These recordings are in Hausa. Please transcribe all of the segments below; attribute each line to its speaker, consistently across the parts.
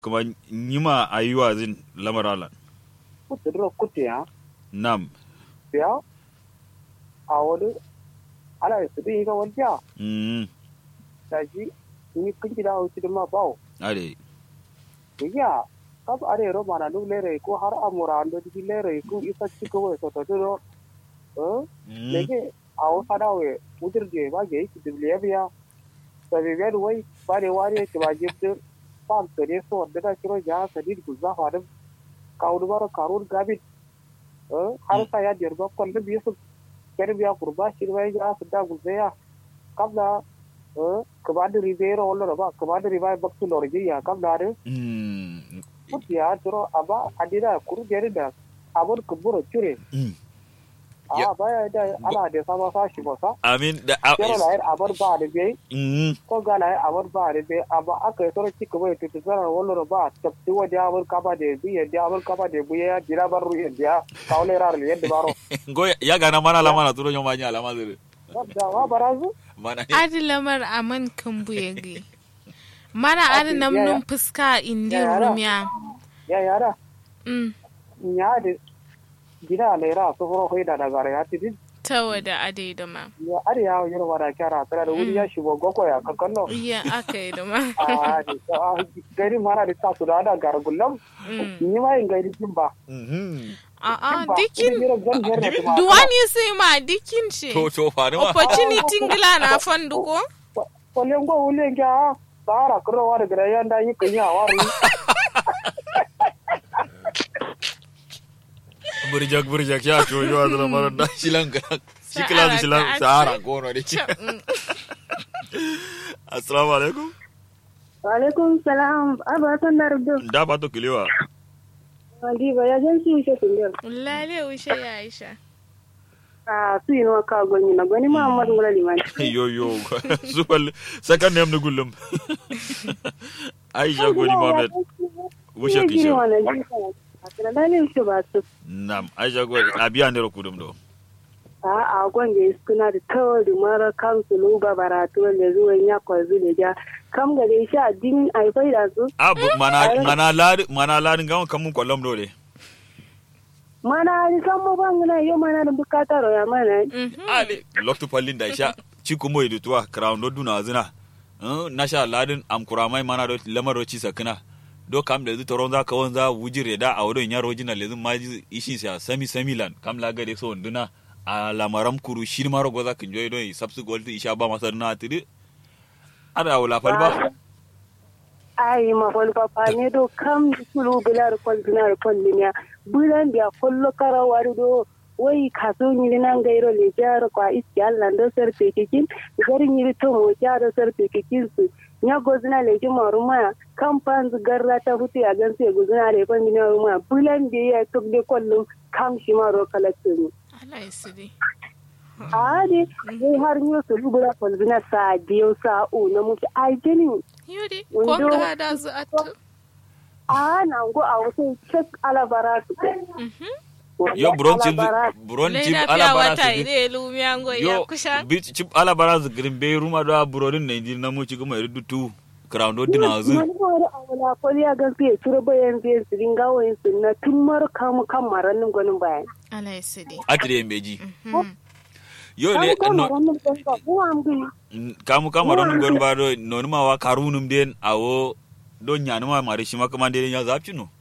Speaker 1: kuma nyima ayuwa zin lamaralan
Speaker 2: kutiro kutiya
Speaker 1: nam
Speaker 2: ya a wani ala su bi ga wanja
Speaker 1: mm
Speaker 2: da ji ni kun gida wuce da ma bawo
Speaker 1: ade
Speaker 2: ya kab are ro mana lu lere ko har amura ando di lere ko isa ci ko so to do eh
Speaker 1: mm
Speaker 2: lege awo sada we mudir je ba ge ki dibliya biya da be be wai bare ware ki ba je de pam to ne so da ka kiro ja sadid guzza hada kawdu baro karur gabit eh har sa ya dirba kon da biya su kere biya kurba shi wai ja su da guzza ya kabla eh kabad ribero wala ba kabad ribai baktu lorji ya kabla re
Speaker 1: mm
Speaker 2: ya turo aba adida kuru gerida abur kuburo chure
Speaker 1: mm
Speaker 2: a baya da ala da sama sa shi ba sa
Speaker 1: amin da a-
Speaker 2: kero la yar abar ba da bai
Speaker 1: mm
Speaker 2: ko ga la yar abar ba da bai aba aka yi toro cika bai tutu zara wallo ba tabti wa da abar kaba da bi ya da abar kaba da bi ya jira bar ru ya da kawle rar yadda baro
Speaker 1: go ya gana mana la mana turo nyoma nya alama zire
Speaker 2: da wa barazu
Speaker 1: mana
Speaker 3: adi lamar aman kan buyegi mara adi nam
Speaker 2: ya, ya.
Speaker 3: num fuska indi
Speaker 2: Ya, ya, da.
Speaker 3: rumiya
Speaker 2: ya yara
Speaker 3: mm
Speaker 2: nya da gida le ra so horo hoida da gara ya tidin
Speaker 3: ta wada adi da ma
Speaker 2: ya ari ya yoro wada kyara tara da wuri ya shigo goko ya kakanno
Speaker 3: iya aka yi da ma
Speaker 2: a da gari mara da ta su da da gargullam
Speaker 3: Mm.
Speaker 2: ni ma yin gairi kin ba
Speaker 1: mhm
Speaker 3: a'a
Speaker 2: Ba,
Speaker 3: dikin
Speaker 2: kudi biro zan herna tuma.
Speaker 3: duwani sai ma dikin ce
Speaker 1: to to fa ne ma
Speaker 3: opportunity ngila na fanduko
Speaker 2: Kwallon gwa wule kya tsara kurowa da gida yanda yi kan yi a wari.
Speaker 1: burjak burjak ya to yo azra mara da shilan ga shikla da shilan sahara ko no de assalamu alaikum
Speaker 4: Walaikum salam. Aba san da rubu.
Speaker 1: da ba to kilewa
Speaker 4: Wadi ba ya jan su shi tundir.
Speaker 3: lale ushe ya aisha
Speaker 4: A su yi nawa ka gwani na gwani Muhammad Mula Liman.
Speaker 1: yo yo zuwal second name da gullum aisha goni mohammed wushe
Speaker 4: Giri
Speaker 1: kishe
Speaker 4: wannan jika. A kana dalilin shi ba su.
Speaker 1: nam aisha goni abiya ne kudum do
Speaker 4: A a gwanje suna da tawar da mara kansu luba baratu wanda zuwan ya kwazu da ja. Kam ga dai sha din aifai da su.
Speaker 1: abu mana mana lari mana lari gawan kamun kwallon do de
Speaker 4: Mana ni san mu ban na yau mana da bukatar ya mana.
Speaker 1: ale loktu pallin da sha ciku moy du tuwa crown do duna zina Eh, na sha ladin am kuramai mana do lamar do ci sakina do kam da zu toron za ka wanza wujire da a wurin yaro jina lezin maji ishin sa sami sami lan kam la gade so nduna a lamaram kuru shi maro goza kin joy do sabsu gold isha ba masa na tidi ada wala falba
Speaker 4: Ai ma wani papa ne do kam sulu bilar kwal bilar kwal linya. Bulan dia kollo karawari do wai kaso nyiri nan gairo le jaro kwa iski Allah do sar pekikin gari nyiri to mo jaro sar pekikin su nya gozina le ji maruma kam panz garra ta hutu ya gan sai gozina le pan bina ruma bulan dia ya tok de kollum kam shi maro kalatin
Speaker 3: Allah ya sidi
Speaker 4: ade dai har nyo su lubura kwal bina sa biyo sa u na mutu ai jeni
Speaker 3: yudi
Speaker 4: Wando-
Speaker 3: kon ga da zu atu
Speaker 4: a na go a wasu cek alabara su
Speaker 1: yo buron chip
Speaker 4: Alabara.
Speaker 1: buron chip
Speaker 3: Laila
Speaker 1: ala
Speaker 3: fiya
Speaker 1: bara
Speaker 3: wata
Speaker 1: su
Speaker 3: ide lumiya ngo ya
Speaker 1: yo
Speaker 3: kusha
Speaker 1: bi chip ala bara su green bay ruma do burodin na injin na mu ci kuma iru tu crown do dina zu
Speaker 4: Wani wani a wala kwali a gan fiye turu bayan fiye su dinga wayan su na tun mara kamu kan marannin gwanin bayan.
Speaker 3: Allah ya sidi
Speaker 1: atire mbeji
Speaker 3: Mhm.
Speaker 1: yo ne
Speaker 4: Kamu kan
Speaker 1: no
Speaker 4: marannin gwanin ba ko an bi.
Speaker 1: kamu kama don gon ba do non ma wa karunum den awo do nyanu ma mari shima kama den ya zapci no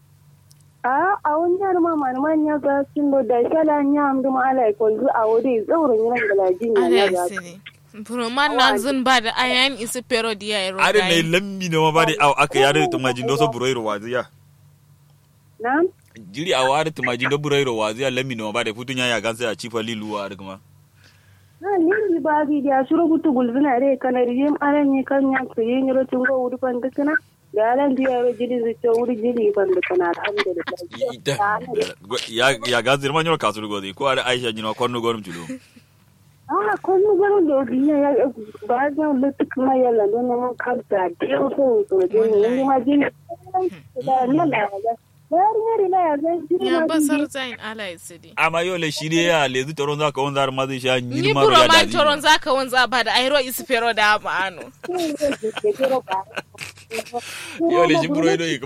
Speaker 4: A a wani yar ma malaman ya ga sun do da shala ya amdu ma ala kwalzu a wuri tsaurin yana galajin ya
Speaker 3: Allah
Speaker 4: ya
Speaker 3: ya
Speaker 4: ga.
Speaker 3: sidi Buroman na zun ba da ayan isi pero diya ero
Speaker 1: are ne
Speaker 3: gayi.
Speaker 1: lammi no ma ba de aw aka yare to majin do so buroiro waziya
Speaker 4: Na?
Speaker 1: jiri a ware to majin do buroiro waziya lammi no ma ba de futunya ya gansa a cifa lilu wa kuma
Speaker 4: Na ni ba bi da su rubutu gulzuna re kanar yim aran yi kan ya su yi nyiro tun go wuri pan dukana. Da alan biya ro jiri zu ce wuri jiri pan dukana alhamdulillah.
Speaker 1: ya ya gansa ma nyoro kasuru godi ko are aisha jino konno gonum tulo
Speaker 4: Ah, kwanu garin da duniya ya ba zan lutuk ma yalla don nan kamta da yau so so da ni ma jin da nan da ga bayar ne rila ya zai jiri
Speaker 3: Ya
Speaker 4: ma
Speaker 3: basar zain Allah ya sidi
Speaker 1: amma yo le shiri ya le zu toron za ka wonzar ma zai sha
Speaker 3: Ni
Speaker 1: nyir ma ya
Speaker 3: buroman
Speaker 1: dadi
Speaker 3: toron zaka wanza ba da airo isi pero da ma'ano.
Speaker 4: jin da ke jiro ba
Speaker 1: yo le jimburo ido